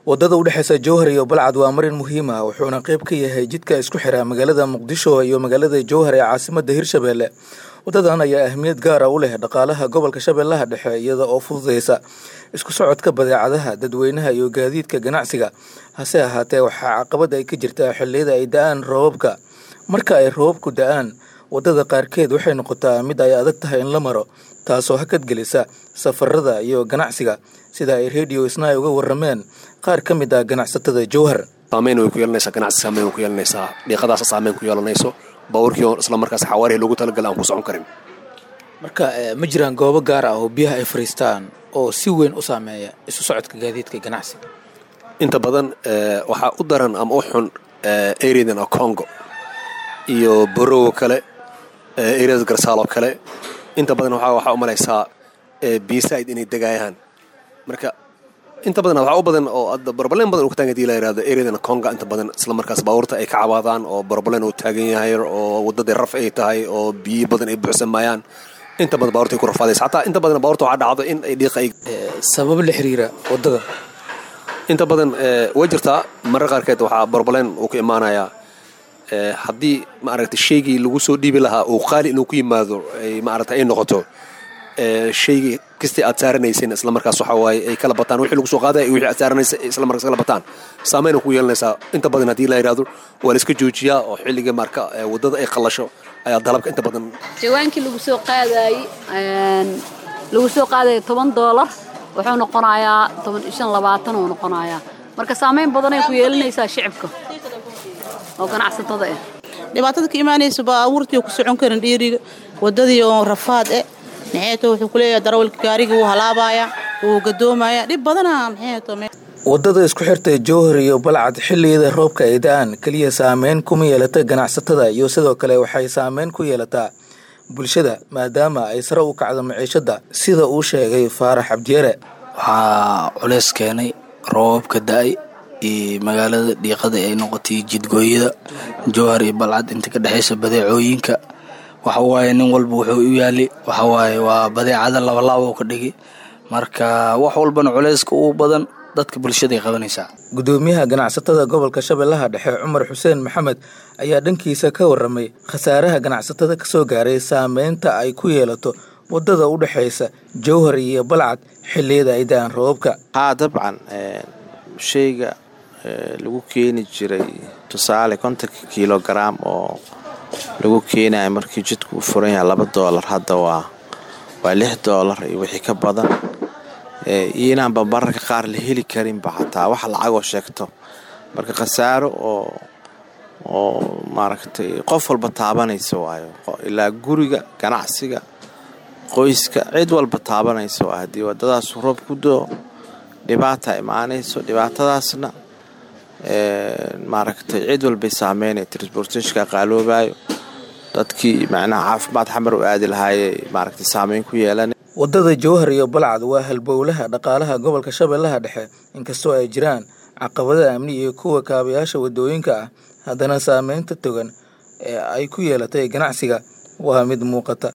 wadada udhexeysa jowhar iyo balcad waa marin muhiim ah wuxuuna qeyb ka yahay jidka isku xira magaalada muqdisho iyo magaalada jowhar ee caasimada hirshabelle wadadan ayaa ahmiyad gaara u leh dhaqaalaha gobolka shabeellaha dhexe iyada oo fududeysa isku socodka badeecadaha dadweynaha iyo gaadiidka ganacsiga hase ahaatee waxaa caqabad ay ka jirtaa xilliyada ay da-aan roobabka marka ay roobabku da-aan wadada qaarkeed waxay noqotaa mid ay adag tahay in la maro taasoo hakad gelisa safarada iyo ganacsiga sida ay radio isnay uga warameen qaar ka mid ah ganacsatada jowhar saameyn way ku yeelanaysaa ganacsi saameyn way ku yeelanaysaa dhiiqadaasa saameyn ku yeelanayso baabuurkii oo isla markaas xawaarihii loogu talagalay aan ku socon karin marka ma jiraan goobo gaar ah oo biyaha ay fariistaan oo si weyn u saameeya isu socodka gaadiidka ganacsiga inta badan waxaa u daran ama u xun areadan oo congo iyo borowo kale areada garsaal oo kale inta badan waxaa u malaysaa biisaid inay degaayaan marka inta badan waxaa u badan oo borobaleen badan uu ka taagan hadii la yirahdo areadan conga inta badan isla markaas baabuurta ay ka cabaadaan oo borobaleen uu taagan yahay oo waddadii raf ay tahay oo biyo badan ay buuxsamayaan inta badan baabuurta ay ku rafaadaysa xataa inta badan baabuurta waxaa dhacdo in ay dhiiqa ay sabab la xiriira waddada inta badan way jirtaa marar qaarkeed waxaa borobaleen uu ka imaanayaa haddii maaragta shaygii lagu soo dhiibi lahaa uu qaali inuu ku yimaado ay maaragta ay noqoto shaygii kastii aad saaranayseen isla markaas waxa waaye ay kala bataan wixii lagu soo qaadaya iyo wixii aad saaranaysa isla markaas kala bataan saameyn ku yeelanaysaa inta badan haddii la yidhahdo waa la iska joojiyaa oo xilliga marka waddada ay qallasho ayaa dalabka inta badan jawaankii lagu soo qaadaayey lagu soo qaadaya toban doolar wuxuu noqonayaa toban shan labaatan uu noqonayaa marka saameyn badanay ku yeelanaysaa shicibka oo ganacsatada ah dhibaatada ka imaanaysa baabuurtii ku socon karin dhiiriga wadadii oo rafaad eh maxeeto wuxuu ku leeyahay darawalka gaarigii wuu halaabaaya wuu gadoomaya dhib badana maxeeto wadada isku xirtay jowhar iyo balcad xilliyada roobka ay da-aan keliya saameyn kuma yeelata ganacsatada iyo sidoo kale waxay saameyn ku yeelataa bulshada maadaama ay sare u kacdo maciishada sida uu sheegay faarax cabdiyeere waxaa culeys keenay roobabka da-ay iyo magaalada dhiiqada ay noqotay jidgooyada jowhar iyo balcad inta ka dhexaysa badeecooyinka waxa waaye nin walba wuxuu u yaali waxa waaye waa badeecada labalaaba u ka dhigi marka wax walbana culeyska ugu badan dadka bulshada ay qabanaysaa gudoomiyaha ganacsatada gobolka shabeellaha dhexe cumar xuseen maxamed ayaa dhankiisa ka waramay khasaaraha ganacsatada kasoo gaaray saameynta ay ku yeelato wadada u dhexaysa jowhar iyo balcad xilliyada ay da-aan roobabka haa dabcan shayga lagu keeni jiray tusaale kontonka kilogaram oo lagu keenaya markii jidku uu furan yahay laba doolar hadda waa waa lix doolar iyo wixii ka badan iyo inaanba mararka qaar la heli karinba xataa wax lacagoo sheegto marka khasaaro oo oo maaragtay qof walba taabanaysa waayo ilaa guriga ganacsiga qoyska cid walba taabanaysa waa haddii waddadaas roob ku doo dhibaata imaanayso dhibaatadaasna maaragtay cid walbay saameynaya transportationka qaaloobayo dadkii macnaha caafimaad xamar u aadi lahaayey maaragtay saameyn ku yeelan wadada jowhar iyo balcad waa halbowlaha dhaqaalaha gobolka shabeellaha dhexe inkastoo ay jiraan caqabada amni iyo kuwa kaabayaasha wadooyinka ah haddana saameynta togan ee ay ku yeelatay ganacsiga waa mid muuqata